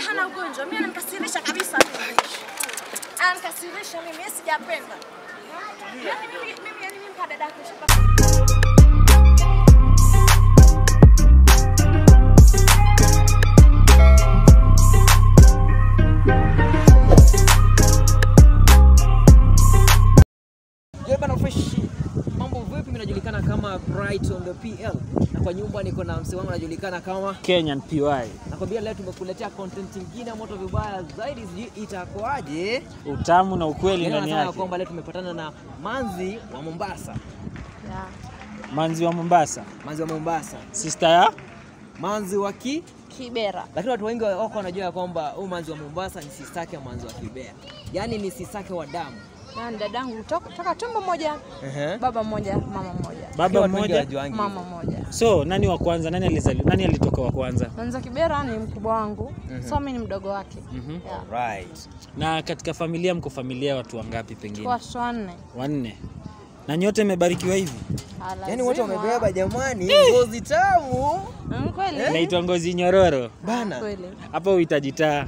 hana ugonjwa. Mimi ananikasirisha kabisa mimi. Ananikasirisha mimi, mimi sijapenda. Yaani mimi mimi yani mimi kwa dada yake shaka. Yo bana fresh. Mambo vipi? Mimi najulikana kama Bright on the PL. Na kwa nyumba niko na msee wangu anajulikana kama Kenyan PY. Nakwambia leo tumekuletea content nyingine ya moto vibaya zaidi, sijui itakuwaje. Utamu na ukweli Yaani ndani wanasema yake. kwamba leo tumepatana na manzi wa Mombasa, Yeah. Manzi wa Mombasa, manzi wa Mombasa, sister ya manzi wa ki Kibera. lakini watu wengi wako wanajua ya kwamba huyu manzi wa Mombasa ni sistake ya manzi wa Kibera, yaani ni sistake wa damu. Na dadangu toka, toka tumbo moja, Ehe. baba mmoja, mama mmoja. Lakini baba watu wengi mmoja. hawajuangi Mama mmoja. So nani wa kwanza? Nani alizali? Nani alitoka wa kwanza? Manza Kibera ni mkubwa wangu. So mimi ni mdogo wake. Mhm. Yeah. Right. Na katika familia mko familia ya watu wangapi pengine? Kwa watoto wanne. Wanne. Na nyote mmebarikiwa hivi? Ah, Yaani wote lazima. wamebeba jamani, ngozi tamu Mm, kweli. Naitwa ngozi nyororo. bana, Kweli. Hapa uhitaji taa.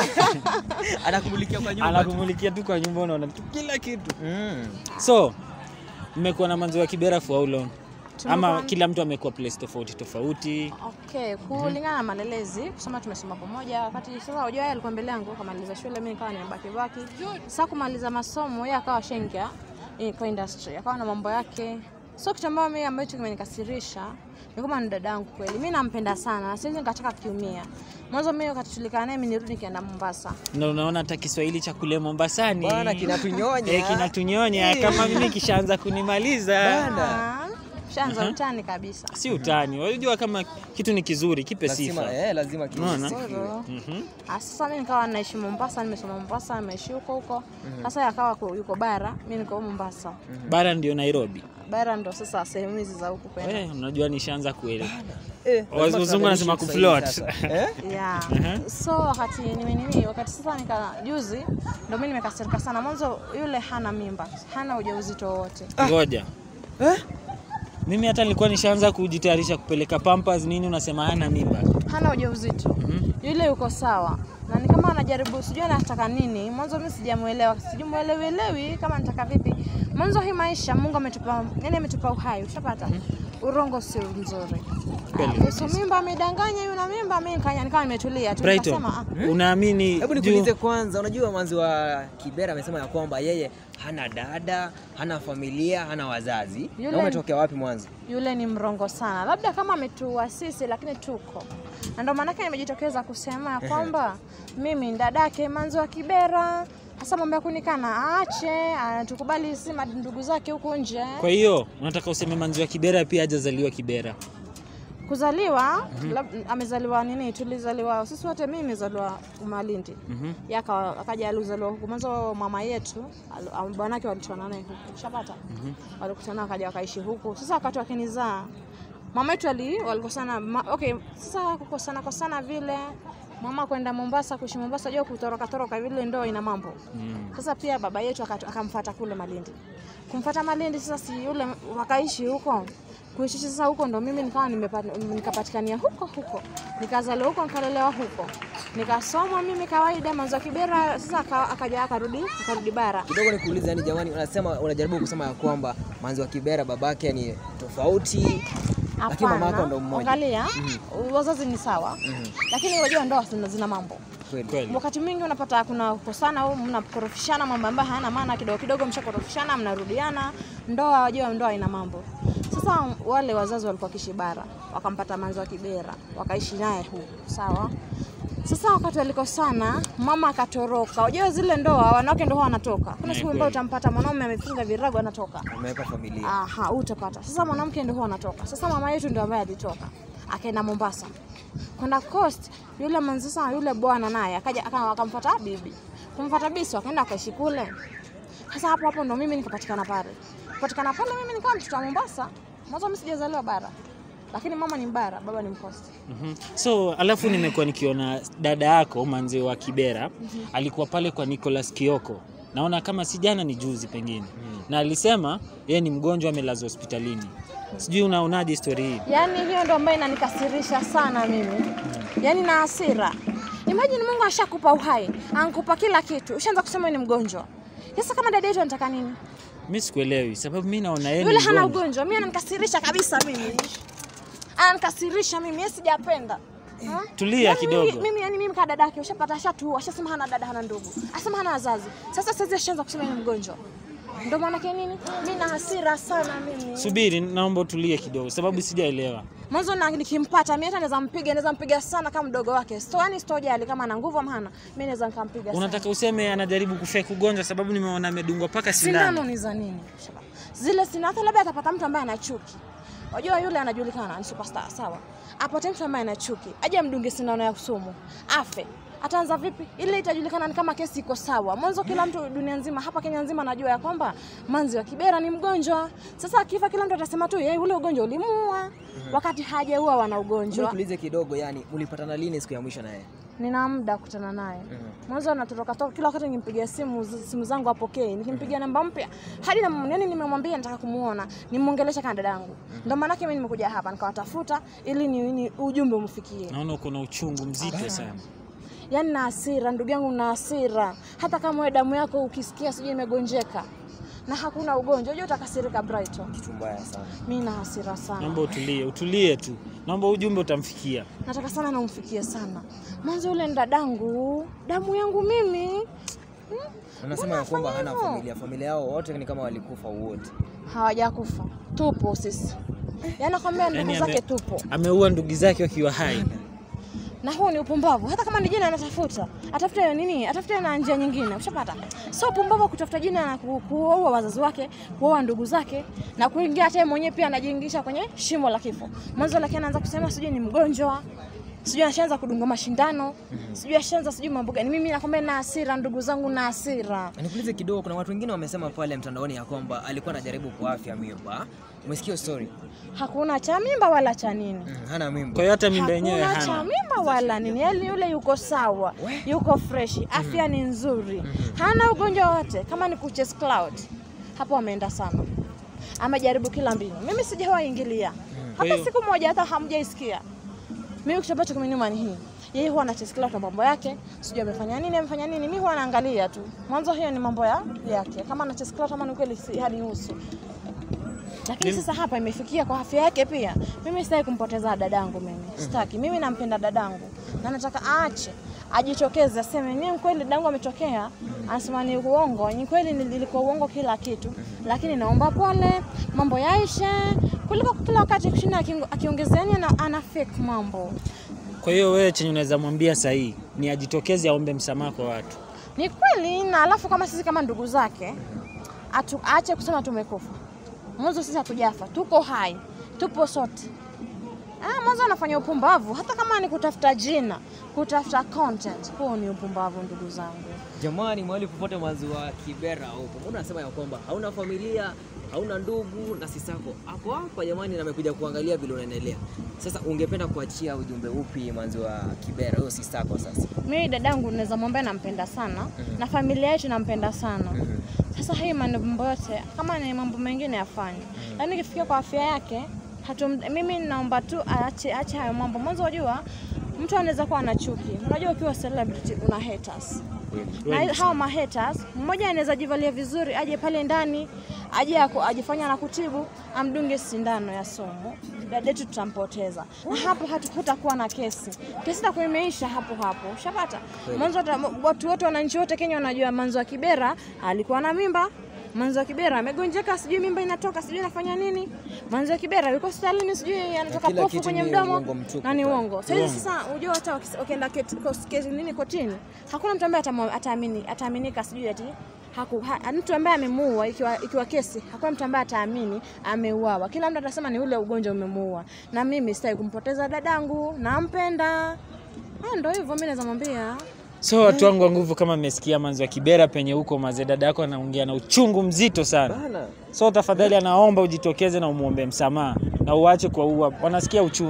anakumulikia kwa nyumba tu. Anakumulikia tu kwa nyumba unaona tu kila kitu. Mm. So mmekuwa na manzi wa Kibera for how long? Ama Tumekuwa- kila mtu amekuwa place tofauti tofauti. Okay, kulingana na malelezi, kusoma tumesoma pamoja. Wakati sasa unajua yeye alikuwa mbele yangu kamaliza shule, mimi nikawa nimebaki baki. Sasa kumaliza masomo, yeye akawa shengia eh, kwa industry, akawa na mambo yake. So kitu ambacho mimi ambacho kimenikasirisha ni kama ni dada yangu kweli. Mimi nampenda sana, siwezi nikataka kiumia. Mwanzo mimi wakati tulikaa naye, mimi nirudi nikienda Mombasa. Na unaona hata Kiswahili cha kule Mombasani. Bwana kinatunyonya. Eh, kinatunyonya kama mimi kishaanza kunimaliza. Bana. Ah, Shaanza utani kabisa. Si utani. Unajua kama kitu ni kizuri, kipe Lazima, sifa. eh, lazima Unaona? Soro. Mhm. Ah, Sasa mimi nikawa naishi Mombasa, nimesoma Mombasa, nimeishi huko huko. Sasa yakawa ku- yuko bara, mimi niko Mombasa. Bara ndio Nairobi. Bara ndo sasa sehemu hizi za huku kwenda. Eh, unajua nishaanza kuelewa. Eh, lazima Wazungu tuangalie wanasema Kiswahili kufloat. sasa. Eh? Yeah. Mhm. So wakati nime nini, wakati sasa nika juzi ndo mimi nimekasirika sana. Mwanzo yule hana mimba, hana ujauzito wowote. Ngoja. Eh? Mimi hata nilikuwa nishaanza kujitayarisha kupeleka Pampers nini unasema hana mimba. Hana ujauzito. Mhm. Yule yuko sawa. Na ni kama anajaribu sijui anataka nini. Mwanzo mimi sijamuelewa, sijamuelewi elewi kama anataka vipi. Mwanzo hii maisha Mungu ametupa, yani ametupa uhai, ushapata? Urongo sio mzuri. Kweli. Kuhusu mimba amedanganya yule mimba, mimi nikanya nikawa nimetulia tu Brighton. nikasema ah, Unaamini Hebu juu- nikuulize kwanza, unajua manzi wa Kibera amesema ya kwamba yeye hana dada, hana familia, hana wazazi. Yule- Na umetokea wapi mwanzo? yule ni mrongo sana, labda kama ametuasisi, lakini tuko na ndio maanake nimejitokeza kusema ya kwamba mimi ni dadake Manzi wa Kibera. Hasa mambo ya kunikana aache, anatukubali si mad- ndugu zake huku nje. Kwa hiyo unataka useme manzi wa Kibera pia hajazaliwa Kibera. Kuzaliwa lab- amezaliwa nini, tulizaliwa sisi wote, mimi nimezaliwa Malindi Mhm. yaka akaja alizaliwa huku mwanzo. Mama yetu al- am- bwanake walitona naye huku, shapata walikutana wakaja wakaishi huku. Sasa wakati wakinizaa mama yetu ali walikosana ma, okay, sasa kukosana kosana vile mama kwenda Mombasa kuishi Mombasa, jua kutoroka toroka vile ndo ina mambo Mm. sasa pia baba yetu akat- akamfuata kule Malindi, kumfuata Malindi. Sasa si yule wakaishi huko kuishi sasa huko, ndo mimi nikawa nimepata- nikapatikania huko huko, nikazaliwa huko, nikalelewa huko, nikasoma mimi kawaida Manzi wa Kibera. Sasa aka- akaja akarudi akarudi bara. Kidogo nikuulize, yani jamani, unasema unajaribu kusema ya kwamba manzi wa Kibera babake ni tofauti, lakini mama yako ndo mmoja. Angalia, wazazi ni sawa, lakini unajua ndoa zina, zina mambo Kweli. Kweli. wakati mwingi unapata kuna kukosana au mnakorofishana mambo ambayo hayana maana, kidogo kidogo mshakorofishana, mnarudiana. Ndoa wajua, ndoa ina mambo. Sasa wale wazazi walikuwa kishi bara, wakampata Manzi wa Kibera, wakaishi naye huku, sawa. Sasa wakati walikosana, mama akatoroka. Wajua zile ndoa wanawake ndio huwa wanatoka. Kuna Ni siku ambayo kweli. utampata mwanaume amefunga virago anatoka. Umeweka familia. Aha, utapata. Sasa mwanamke ndio huwa anatoka. Sasa mama yetu ndio ambaye alitoka. Akaenda Mombasa. Kwenda Coast, yule manzi sasa yule bwana naye akaja aka- akamfuata bibi. Kumfuata bisi wakaenda akaishi kule. Sasa hapo hapo ndo mimi nikapatikana pale. Kupatikana pale mimi nikawa mtoto wa Mombasa. Mwanzo mimi sijazaliwa bara. Lakini mama ni mbara, baba ni mkosti. Mhm. So alafu nimekuwa nikiona dada yako manzi wa Kibera alikuwa pale kwa Nicholas Kioko, naona kama si jana ni juzi pengine, na alisema yeye ni mgonjwa amelazwa hospitalini. Sijui unaonaje story hii? Yaani hiyo ndo ambayo inanikasirisha sana mimi, yaani na hasira. Imagine Mungu ashakupa uhai, ankupa kila kitu, ushaanza kusema wewe ni mgonjwa. Sasa kama dada yetu anataka nini? mi sikuelewi sababu mi naona yeye ni Yule hana mgonjwa. ugonjwa, mimi ananikasirisha kabisa mimi. Ananikasirisha mimi, yeye sijapenda. Ha? Tulia Yaani kidogo. Mimi, mimi yani mimi kama dada yake ushapata ashatu, ashasema hana dada hana ndugu. Asema hana wazazi. Sasa sasa ashaanza kusema yeye ni mgonjwa. Ndio maana yake nini? Mimi na hasira sana mimi. subiri naomba utulie kidogo sababu sijaelewa Mwanzo na nikimpata mimi hata naweza mpiga, naweza mpiga sana kama mdogo wake. Sto yani sitojali kama ana nguvu ama hana. Mimi naweza nikampiga sana. unataka useme anajaribu kufake ugonjwa sababu nimeona amedungwa mpaka sindano Sindano ni za nini? Shaba. Zile sindano hata labda atapata mtu ambaye ana chuki. Unajua yule anajulikana ni superstar, sawa? Apate mtu ambaye ana chuki, aje amdunge sindano ya sumu, afe. Ataanza vipi? Ile itajulikana ni kama kesi iko sawa. Mwanzo kila mtu dunia nzima, hapa Kenya nzima anajua ya kwamba Manzi wa Kibera ni mgonjwa. Sasa akifa kila mtu atasema tu yeye ule ugonjwa ulimuua, wakati hajaua wana ugonjwa. Tuulize kidogo, yani ulipatana lini siku ya mwisho naye? Nina muda kukutana naye. Mwanzo anatoroka toka kila wakati nikimpigia simu simu zangu apokee. Nikimpigia namba mpya hadi na yani nimemwambia nataka kumuona, nimuongelesha kama dadangu. Ndio maana mimi nimekuja hapa nikawatafuta ili ni, ni ujumbe umfikie. naona uko na uchungu mzito sana Yaani na hasira, ndugu yangu na hasira. Hata kama wewe damu yako ukisikia sijui imegonjeka na hakuna ugonjwa, unajua utakasirika Brighton. Kitu mbaya sana. Mimi na hasira sana. naomba utulie utulie tu naomba ujumbe utamfikia Nataka sana namfikie sana. Mwanzo yule ni dadangu, damu yangu mimi. Anasema ya kwamba hana familia, familia yao wote ni kama walikufa wote. hawajakufa tupo sisi yaani nakwambia ndugu Yaani zake ame- tupo ameua ndugu zake wakiwa hai na huu ni upumbavu hata kama ni jina anatafuta atafute nini atafute na njia nyingine ushapata sio upumbavu kutafuta jina na ku- kuwaua wazazi wake kuwaua ndugu zake na kuingia hata yeye mwenyewe pia anajiingisha kwenye shimo la kifo mwanzo lakini anaanza kusema sijui ni mgonjwa sijui ashaanza kudunga mashindano sijui ashaanza sijui mambo gani mimi nakwambia na hasira ndugu zangu na hasira Nikuulize kidogo, kuna watu wengine wamesema pale mtandaoni ya kwamba alikuwa anajaribu kuafya mimba. Umesikia hiyo story? hakuna cha mimba wala cha nini Mm, hana mimba. kwa hiyo hata mimba yenyewe Hakuna cha hana mimba wala nini, yaani yule yuko sawa, yuko fresh, afya ni nzuri, hana ugonjwa wote. Kama ni kuches cloud, hapo ameenda sana, amejaribu kila mbinu. Mimi sijawahi ingilia Kwa hata hiyo- siku moja, hata hamjaisikia. Mimi kitu ambacho kimeniuma ni hii, yeye huwa ana chess cloud na mambo yake, sijui amefanya nini, amefanya nini, mimi huwa naangalia tu. Mwanzo hiyo ni mambo ya yake, kama ana chess cloud kama ni kweli si hadi nusu lakini sasa hapa imefikia kwa afya yake pia. Mimi sitaki kumpoteza dadangu, mimi sitaki. Mimi nampenda dadangu na nataka aache ajitokeze, aseme ni kweli dadangu ametokea, anasema ni uongo, ni kweli nilikuwa uongo kila kitu, lakini naomba pole, mambo yaishe, kuliko kila wakati kushinda akiong- akiongezeni ana, ana fake mambo. kwa hiyo wewe chenye unaweza mwambia sahii ni ajitokeze aombe msamaha kwa watu Ni kweli, na alafu kama sisi kama ndugu zake atu, aache kusema tumekufa. Mwanzo sisi hatujafa, tuko hai, tupo sote. Ah, mwanzo anafanya upumbavu, hata kama ni kutafuta jina, kutafuta content, huo ni upumbavu ndugu zangu. Jamani, mahali popote maziwa Kibera huko, mbona unasema ya kwamba hauna familia, hauna ndugu na sisako hapo hapa jamani, na amekuja kuangalia vile unaendelea. Sasa ungependa kuachia ujumbe upi maziwa Kibera, huyo sisako sasa? Mimi dadangu naweza mwambia nampenda sana na familia yetu nampenda sana. Sasa hii mambo yote kama ni mambo mengine afanye, lakini ikifikia kwa afya yake hatum, mimi naomba tu aache aache hayo mambo. Mwanzo wajua mtu anaweza kuwa na chuki. Unajua ukiwa celebrity una haters. Na Wengi hawa ma haters, mmoja anaweza jivalia vizuri aje pale ndani aje aku- ajifanya na kutibu amdunge sindano ya sumu, dada yetu tutampoteza, na hapo hatukutakuwa na kesi. Kesi itakuwa imeisha hapo hapo, ushapata mwanzo. hata Watu wote, wananchi wote Kenya wanajua Manzi wa Kibera alikuwa na mimba. Manzi wa Kibera amegonjeka, sijui mimba inatoka, sijui anafanya nini. Manzi wa Kibera yuko hospitalini, sijui anatoka kila pofu kitu kwenye ni mdomo uongo mtupu na ni pale. uongo. Sasa hivi Uongo. sasa unajua hata wakis- wakienda keti- kos- kesi nini kotini, hakuna mtu ambaye atamwa- ataamini ataaminika sijui ati haku, ha, mtu ambaye amemuua ikiwa, ikiwa kesi, hakuna mtu ambaye ataamini ameuawa. Kila mtu atasema ni ule ugonjwa umemuua, na mimi sitaki kumpoteza dadangu, nampenda. Ah, Ndio hivyo, mimi naweza mwambia so watu wangu wa nguvu kama mmesikia manzi wa kibera penye huko mazee dada yako anaongea na uchungu mzito sana Bana. so tafadhali anaomba ujitokeze na umwombe msamaha na uache kwa ua wanasikia uchungu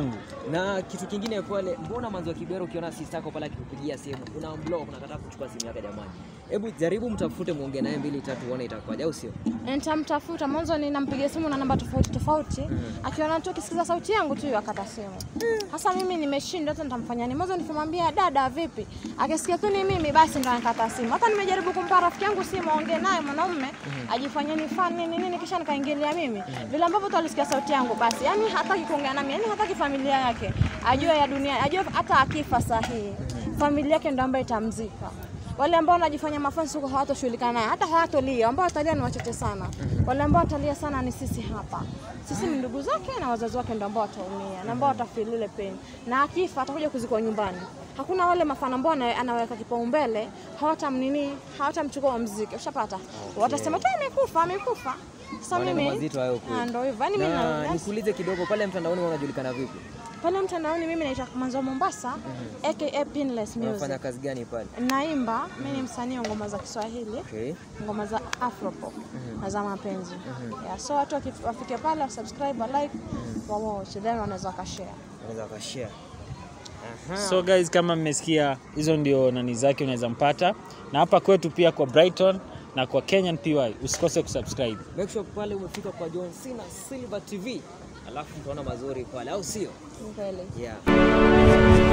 Na kitu kingine pale, mbona manzi wa Kibera ukiona sister yako pale akikupigia simu una block, unakataa kuchukua simu yake jamani? Hebu jaribu mtafute, muongee naye mbili tatu, uone itakuwaje, au sio? Nitamtafuta mwanzo, ninampigia simu na namba tofauti tofauti, akiona tu akisikiza sauti yangu tu akata simu. Sasa mimi nimeshindwa, hata nitamfanya nini? Mwanzo nikimwambia dada, vipi, akisikia tu ni mimi, basi ndo anakata simu. Hata nimejaribu kumpa rafiki yangu simu aongee naye mwanaume, ajifanye ni fan nini nini, kisha nikaingilia mimi vile ambavyo tu alisikia sauti yangu, basi yani hataki kuongea nami, yani hataki familia yake ajue ya dunia, ajue hata akifa sahihi familia yake ndo ambayo itamzika wale ambao wanajifanya mafansi huko hawatoshughulika naye, hata hawatolia. Ambao watalia ni wachache sana. Wale ambao watalia sana ni sisi hapa. Sisi ni ndugu zake na wazazi wake ndio ambao wataumia na ambao watafeel ile pain, na akifa atakuja kuzikwa nyumbani. Hakuna wale mafana ambao ana- anaweka kipaumbele, hawatamnini, hawatamchukua mziki, ushapata? Watasema tu amekufa, amekufa. Sasa Maneno mimi mazito hayo kweli. Ah, ndio hivyo. Yani mimi Na na nikuulize kidogo, pale mtandaoni wewe unajulikana vipi? pale mtandaoni mimi naitwa Manzo Mombasa aka Pinless Unafanya Music. kazi gani pale? Naimba, mimi ni msanii wa ngoma za Kiswahili. Okay. ngoma za afropop na za mapenzi yeah, so watu waki- wafike pale wasubscribe wa like wa watch then wanaweza wakashare Unaweza ukashare. Aha. So guys, kama mmesikia hizo ndio nani zake unaweza mpata, na hapa kwetu pia kwa Brighton na kwa Kenyan PY usikose kusubscribe. Make sure pale umefika kwa John Cena Silver TV. Alafu utaona mazuri pale, au sio? ni kweli Yeah.